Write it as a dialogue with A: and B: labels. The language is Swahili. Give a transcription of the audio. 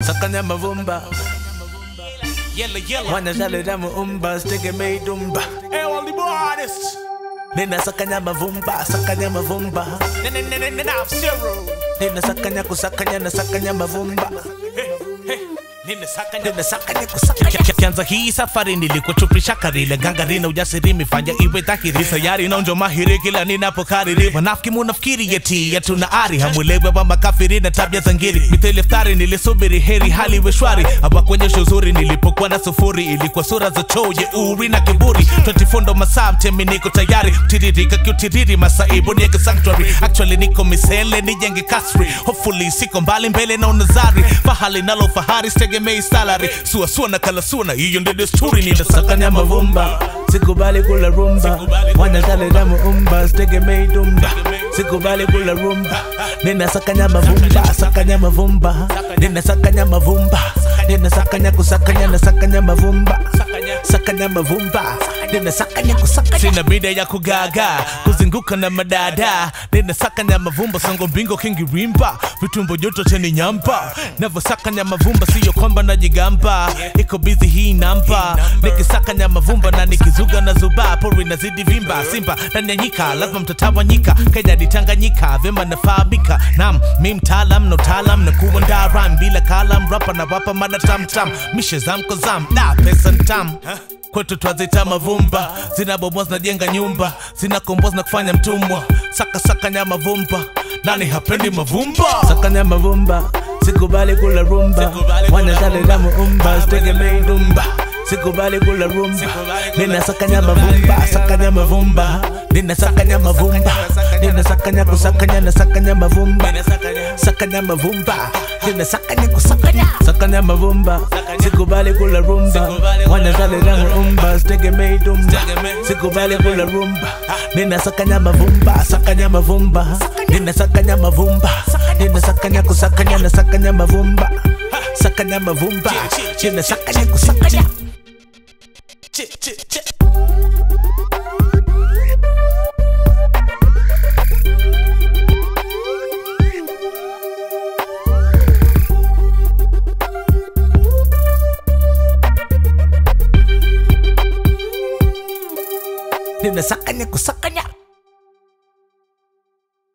A: sakanya mavumba
B: Yella, yella.
A: wanashaleta muumba sitegemei dumba
B: Hey, all the artists.
A: nina sakanya mavumba sakanya mavumba
B: N- n- n- n- N- zero.
A: nina sakanya kusakanya na sakanya mavumba
B: Nina sakanya.
A: nina sakanya kusakanya
B: kianza hii safari nilikuchupisha karile gangari na ujasiri mifanya iwe dhahiri sayari naonjo mahiri kila ninapokariri wanafiki munafikiri yeti yetu na ari hamwelewe wa makafiri na tabia za ngiri mithili iftari nilisubiri heri hali iwe shwari hawakuonyesha uzuri nilipokuwa na sufuri ilikuwa sura za choo jeuri na kiburi 24 ndo masaa mtemi niko tayari tiririka kiutiriri masaibu nieke sanctuary actually niko misele nijenge kasri hopefully siko mbali mbele na unazari fahali nalo fahari sitegemei salary suasua na kalasuna hiyo ndio desturi ninasakanya
A: sakanya mavumba sikubali kula rumba wanashaleta muumba sitegemei dumba sikubali kula rumba nina sakanya mavumba sakanya mavumba nina sakanya mavumba nina sakanya kusakanya na sakanya mavumba sakanya mavumba nina sakanya kusakanya
B: sina bida ya kugaga kuzunguka na madada ninasakanya mavumba songo mbingo kingirimba vitumbo joto cheni nyampa navyosakanya mavumba siyo kwamba najigamba iko bizi hii namba nikisakanya mavumba na nikizuga na zuba pori nazidi vimba simba ndani ya nyika lazima mtatawanyika kenya ditanganyika vyema nafahamika nam mi mtaalam na utaalam na kuwa ndaram bila kalam rapa na wapa mada tamtam mishe zamko zam da pesa ntam kwetu twazita mavumba zinabomoa zinajenga nyumba zinakomboa zinakufanya mtumwa saka saka nya mavumba nani hapendi mavumba
A: sakanya mavumba sikubali kula rumba
B: Sikubali kula
A: wanashaleta muumba sitegemei dumba sikubali kula rumba nina sakanya mavumba sakanya mavumba nina sakanya mavumba nina sakanya kusakanya na sakanya mavumba sakanya mavumba nina sakanya kusakanya sakanya mavumba sikubali kula rumba wanashaleta muumba sitegemei dumba sikubali kula rumba nina sakanya mavumba sakanya mavumba nina sakanya mavumba nina sakanya kusakanya na sakanya mavumba sakanya mavumba nina sakanya kusakanya
B: Chi, chi, chi.
A: nina sakanya kusakanya